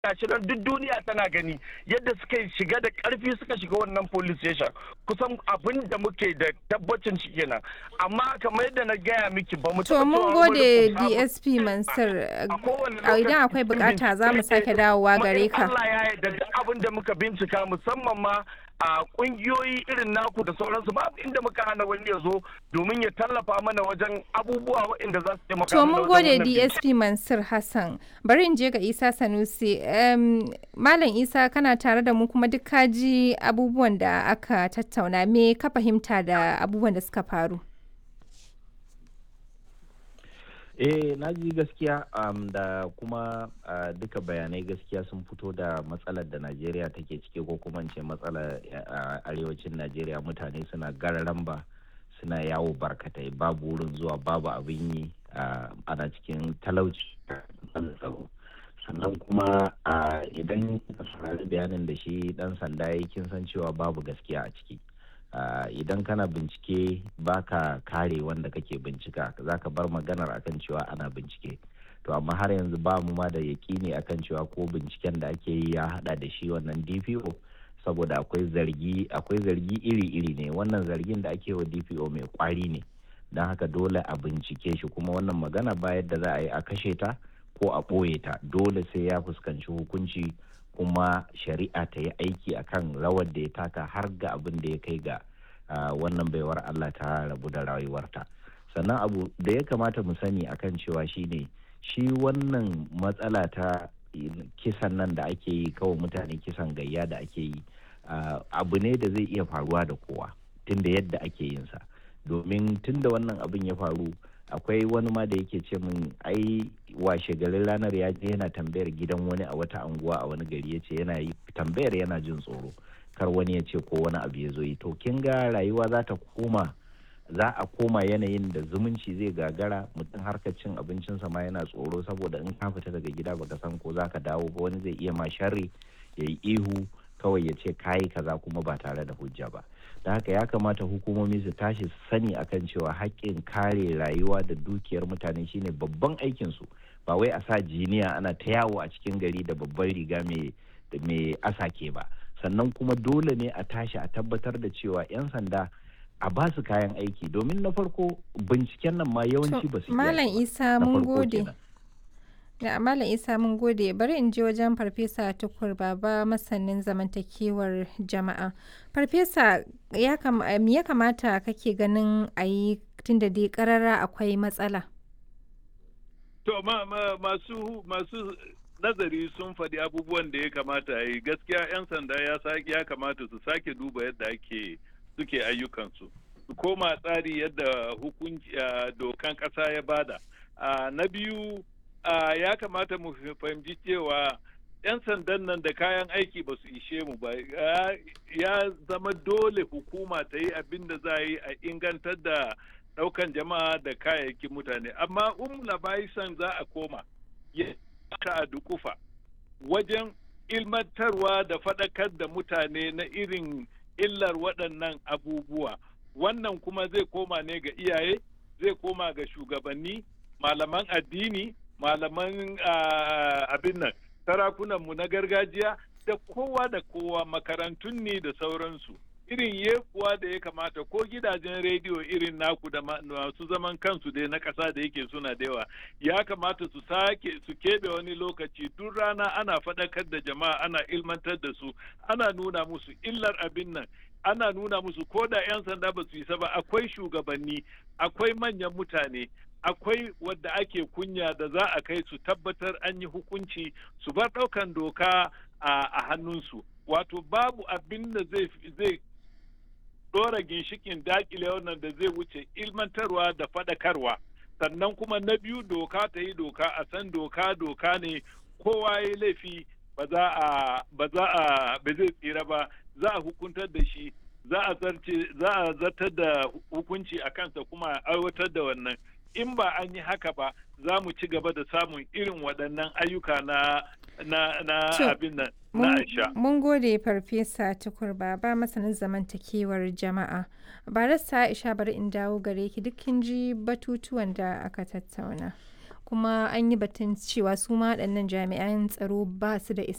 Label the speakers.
Speaker 1: gashi nan duk duniya tana gani yadda suka shiga da karfi suka shiga wannan police station kusan abin da muke da tabbacin shi kenan amma kamar yadda na gaya miki ba mu
Speaker 2: To mun gode DSP Mansur idan akwai bukata za mu sake dawowa gare ka.
Speaker 1: Allah ya yarda duk abin da muka bincika musamman ma a kungiyoyi irin naku da sauransu babu inda muka hana wani ya zo domin ya tallafa mana wajen abubuwa waɗanda za su taimaka
Speaker 2: To mun gode DSP Mansur Hassan. Bari in je ga Isa Sanusi. Malam Isa kana tare da mu kuma duk ka ji abubuwan da aka tattauna me ka fahimta da abubuwan da suka faru.
Speaker 3: eh na ji gaskiya um, da kuma uh, duka bayanai gaskiya sun fito da matsalar da najeriya take ciki ko kuma ce matsalar uh, arewacin najeriya mutane suna gararan ba suna yawo barkatai babu wurin zuwa babu abin yi uh, ana cikin talauci sannan kuma idan saurari bayanin da shi dan sanda ya kin san cewa babu gaskiya a ciki Uh, idan kana bincike baka kare wanda kake bincika za ka bar maganar akan cewa ana bincike to amma har yanzu ba mu ma da yakini akan cewa ko binciken da ake yi ya hada da shi wannan dpo saboda akwai zargi akwai zargi iri-iri ne wannan zargin da ake wa dpo mai kwari ne don haka dole a bincike shi kuma wannan magana ba yadda za a yi a kashe ta ko a ɓoye ta dole sai ya fuskanci hukunci kuma shari'a ta yi aiki akan rawar da ya taka har ga abin da ya kai ga wannan baiwar Allah ta rabu da rayuwarta sannan abu da ya kamata mu sani akan cewa shine shi wannan matsala ta kisan nan da ake yi kawai mutane kisan gayya da ake yi abu ne da zai iya faruwa da kowa tunda yadda ake yin sa domin tunda wannan abin ya faru akwai wani ma da yake ce min ai washe garin ranar ya je yana tambayar gidan wani a wata anguwa a wani gari ya ce yana yi tambayar yana jin tsoro kar wani ya ce ko wani abu ya zo yi to kin ga rayuwa za ta koma za a koma yanayin da zumunci zai gagara mutum harkar cin abincinsa ma yana tsoro saboda in ka fita daga gida baka san ko za ka dawo ba wani zai iya ma sharri ya yi ihu kawai ya ce kayi kaza kuma ba tare da hujja ba da haka ya kamata hukumomi su tashi su sani akan cewa haƙƙin kare rayuwa da dukiyar mutane shine babban aikinsu ba wai a sa jiniya ana ta yawo a cikin gari da babban riga mai asake ba sannan kuma dole ne a tashi a tabbatar da cewa 'yan sanda a ba su kayan aiki domin na farko binciken nan ma yawanci ba su
Speaker 2: malam isa mun gode da malam isa mun gode bari in je wajen farfesa tukur baba masanin zamantakewar jama'a farfesa ya kamata kake ganin a yi tunda dai karara akwai matsala
Speaker 4: to ma, ma, masu masu nazari sun faɗi abubuwan da ya kamata a yi gaskiya 'yan sanda ya ya kamata su sake duba yadda ake suke ayyukansu su koma tsari yadda hukunci dokan ƙasa ya bada na biyu ya kamata mu fahimci cewa 'yan sandan nan da kayan aiki ba su ishe mu ba ya zama dole hukuma ta yi abin da za a yi a ingantar da ɗaukan jama'a da kayayyakin mutane amma um labaisan za a koma ya a dukufa wajen ilmantarwa da faɗakar da mutane na irin illar waɗannan abubuwa wannan kuma zai koma ne ga iyaye zai koma ga shugabanni malaman addini malaman abin nan sarakunanmu na gargajiya da kowa da kowa makarantun ne da sauransu irin yekuwa da ya kamata ko gidajen rediyo irin naku da masu zaman kansu dai na ƙasa da yake suna da yawa ya kamata su sake su keɓe wani lokaci duk rana ana faɗakar da jama'a ana ilmantar da su ana nuna musu illar abin nan ana nuna musu ko da 'yan sanda ba su isa ba akwai shugabanni akwai manyan mutane akwai wadda ake kunya da za a kai su tabbatar an yi hukunci su bar ɗaukan doka a hannunsu wato babu abin da zai ɗora ginshikin dakile wannan da zai wuce ilmantarwa da faɗakarwa sannan kuma na biyu doka ta yi doka a san doka doka ne kowa ya laifi ba za a ba za a ba zai tsira ba za a hukuntar da shi za a zarce za a zartar da hukunci a kansa kuma a aiwatar da wannan in ba an yi haka ba za mu ci gaba da samun irin waɗannan ayyuka na na na abin nan na aisha.
Speaker 2: Mun gode farfesa tukur baba masanin zamantakewar jama'a. Barista Aisha bari in dawo gare ki duk kin ji batutuwan da aka tattauna. Kuma an yi batun cewa su ma waɗannan jami'an tsaro ba su da